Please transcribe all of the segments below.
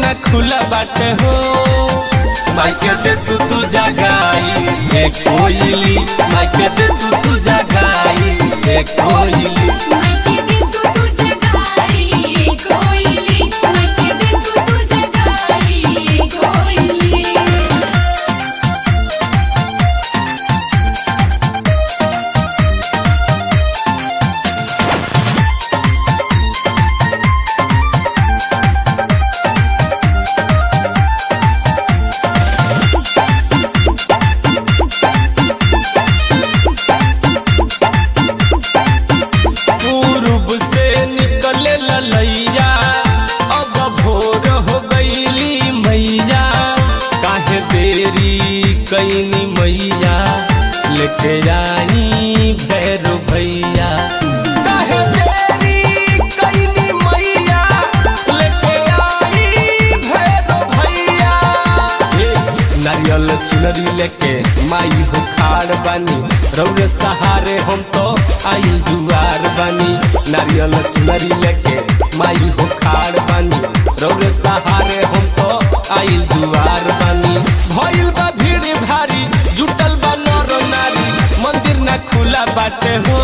ना खुला बाटे हो माइके दे तू तू जगाई ए कोयली माइके दे तू तू जगाई ए कोयली मायके दे तू तुझे गाई कोयली मायके दे तू तुझे गाई कोयली पूर्व से निकले ललैया अब भोर हो गईली मैया काहे देरी कैनी मैया लेके आई भैरो भैया काहे देरी कैनी मैया लेके आई भैरो भैया ए, नारियल चुनरी लेके माई हो खाड़ बानी रौरे सहारे हम तो आई दुआर बानी नारियल चुनरी लेके माई हो खाड़ बानी रौरे सहारे हम तो आई दुआर बानी भइल बा भीड़ भारी जुटल बा नर नारी मंदिर ना खुला बाटे हो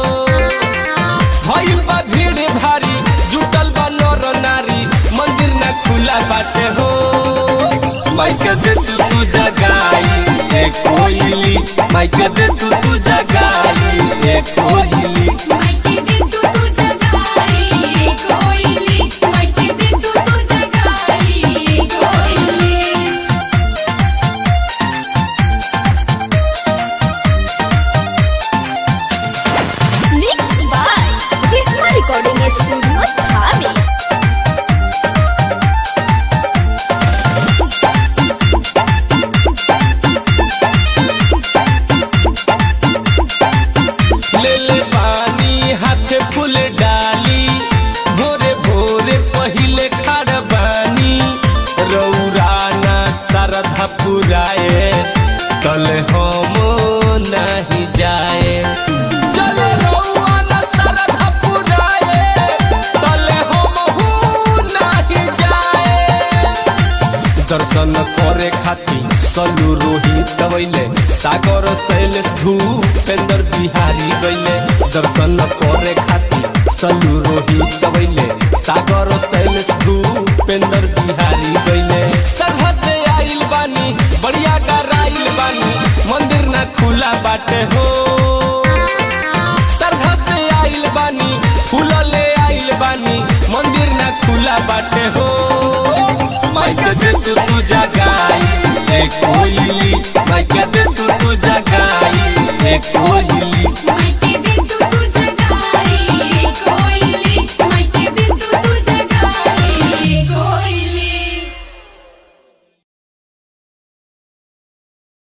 भइल बा भीड़ भारी जुटल बा नर नारी मंदिर ना खुला बाटे हो माइके दे तू तू जगाई ए कोयली माइके दे तू तू जगाई ए कोयली मायके दे तू तुझे गाई कोयली मायके दे तू तुझे गाई कोयली Mixed by Krishna Recording Studio, Dhabi. ले ले पानी हाथ फूल डाली भोरे भोरे पहिले खाड़ बानी रौरा ना सरधा पुराए तल हम नहीं जाए चल रौआ ना सरधा पुराए तल हम नहीं जाए दर्शन करे खातिर सलू रोहित गवैले सागर शैलेश भूपेंद्र बिहारी गैले दर्शन करे खातिर सलू रोहित गवैले सागर शैलेश भूपेंद्र बिहारी गैले सरहद आइल बानी बढ़िया गराइल बानी मंदिर ना खुला बाटे हो तरह से आइल बानी फूल ले आइल बानी मंदिर ना खुला बाटे हो माइके दे तू तू जगाई ए कोयली माइके दे तू तू जगाई ए कोयली